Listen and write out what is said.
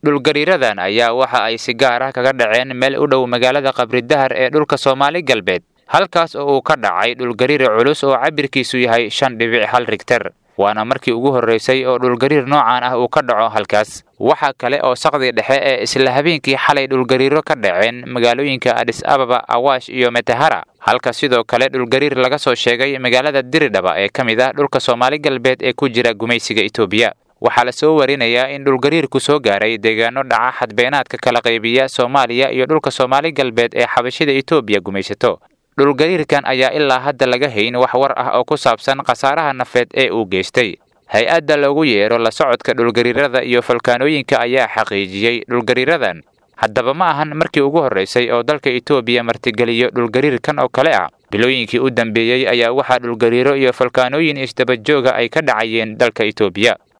dhulgariiradan ayaa waxa ay si gaar ah kaga dhaceen meel u dhow magaalada qabridahar ee dhulka soomaali galbeed halkaas oo uu ka dhacay dhulgariir culus oo cabirkiisu yahay shan dhibic hal rigter waana markii ugu horraysay oo dhulgariir noocan ah uu ka dhaco halkaas waxaa kale oo saqdi dhexe ee isla habeenkii xalay dhulgariiro ka dhaceen magaalooyinka adis ababa awaash iyo metahara halka sidoo kale dhulgariir laga soo sheegay magaalada diridhaba ee ka mid ah dhulka soomaali galbeed ee ku jira gumaysiga etoobiya waxaa la soo warinayaa in dhulgariirku soo gaaray deegaano dhaca xadbeenaadka kala qaybiya soomaaliya iyo dhulka soomaali galbeed ee xabashida etoobiya gumaysato dhulgariirkan ayaa ilaa hadda laga hayn wax war ah oo ku saabsan khasaaraha nafeed ee uu geystay hay-adda lagu yeero la socodka dhulgariirada iyo falkaanooyinka ayaa xaqiijiyey dhulgariiradan haddaba ma ahan markii ugu horraysay oo dalka etoobiya martigeliyo dhulgariirkan oo kale ah bilooyinkii u dambeeyey ayaa waxaa dhulgariiro iyo falkaanooyin isdabajooga ay ka dhacayeen dalka etoobiya